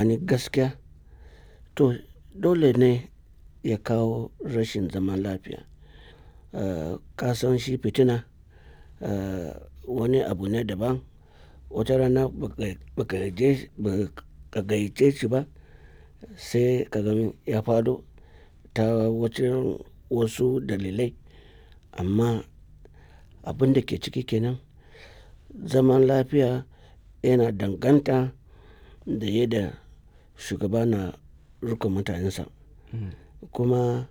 tsakanin gaskiya to dole ne ya kawo rashin zaman lafiya uh, kasan shi fitina uh, wani abu ne daban wata rana baka gayyace shi ba sai ka gani ya faɗo ta wacin wasu dalilai amma abin da ke ciki kenan zaman lafiya yana danganta da yadda shugaba na rika mutanensa kuma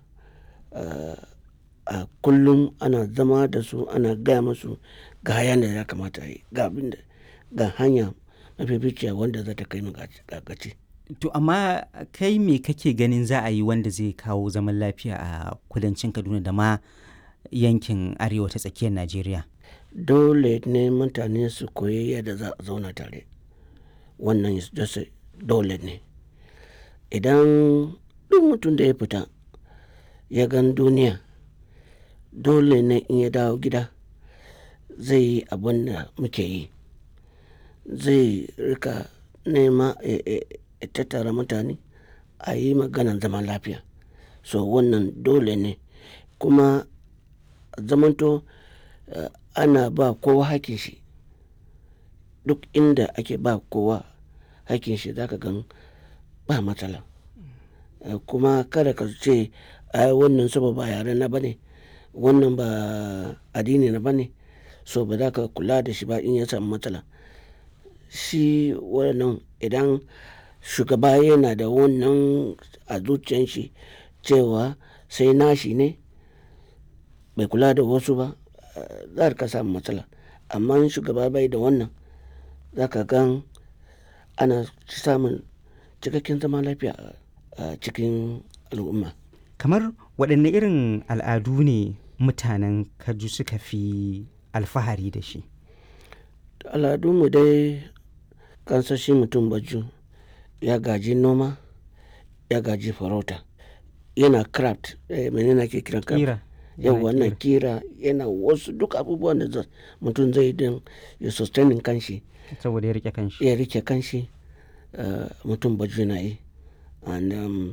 a kullum ana zama da su ana gaya musu ga hayan da ya kamata yi ga abin da ga hanya mafificiya wanda za ta kai mu gaci To amma kai me kake ganin za a yi wanda zai kawo zaman lafiya a kudancin Kaduna da ma yankin arewa ta tsakiyar Najeriya? Dole ne mutane su koyi yadda za a zauna tare. Wannan dole ne. Idan duk mutum da ya fita ya gan duniya dole ne in ya dawo gida zai yi abin da muke yi. Zai rika nema ya tattara mutane a yi maganan zaman lafiya so wannan dole ne kuma zamanto uh, ana ba kowa hakin shi duk inda ake ba kowa hakin shi zaka gan ba matsala uh, kuma kada ka ce ai wannan saboda ba yare na bane wannan ba addini na bane so ba za ka kula da shi ba in ya samu matsala shi wannan idan shugaba yana da wannan a zuciyan shi cewa sai nashi ne bai kula da wasu ba za ka samu matsala amma shugaba bai da wannan za ka gan ana samun cikakken zaman lafiya a cikin al'umma kamar waɗanne irin al'adu ne mutanen kaju suka fi alfahari da shi al'adunmu dai kansashi mutum baju ya gaji noma ya gaji farauta yana craft eh, menene ke kiran kira yau wannan kira yana wasu duk abubuwan da mutum zai din ya sustaining kanshi saboda ya rike kanshi ya rike kanshi uh, mutum baju na yi and um,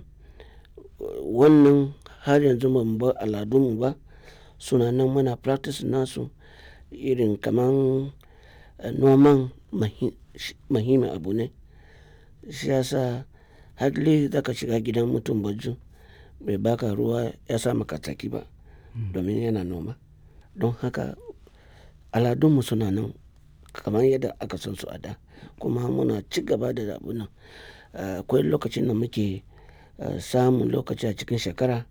wannan har yanzu ban ba al'adunmu ba suna nan muna practice nasu irin kaman uh, noman muhimmin abu ne shi yasa hadli za ka shiga gidan mutum baju bai baka ruwa ya sa maka tsaki ba domin yana noma don haka aladunmu suna nan kamar yadda aka san su a da kuma muna ci gaba da abu nan akwai lokacin da muke samun lokaci a cikin shekara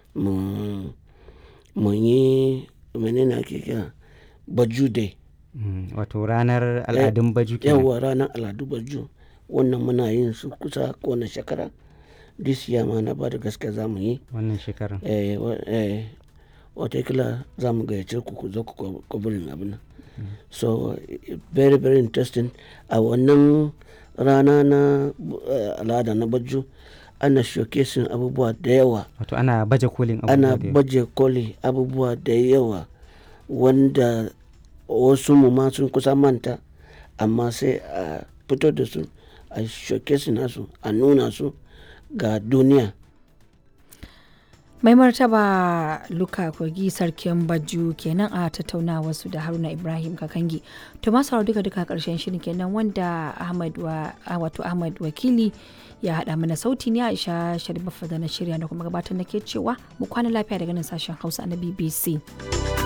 mu yi menene ake kira baju day wato ranar al'adun baju yawa ranar al'adu baju wannan muna yin su kusa kowane shekara this year ma na ba da gaske za mu yi wannan shekarar watakila za mu gayyace ku ku zo ku kwabirin abin nan so very very interesting a wannan rana na al'ada na baju ana showcasing abubuwa da yawa wato ana baje kolin abubuwa ana baje koli abubuwa da yawa wanda wasu mu ma sun kusa manta amma sai a fito da su a showcase nasu a nuna su ga duniya mai martaba luka kogi sarkin baju kenan a tattaunawa su da haruna ibrahim kakangi to masu duka duka karshen shirin kenan wanda ahmad wa wato ahmad wakili ya haɗa mana sauti ne aisha sharif da na shirya da kuma gabatar da ke cewa mu kwana lafiya daga nan sashen hausa na bbc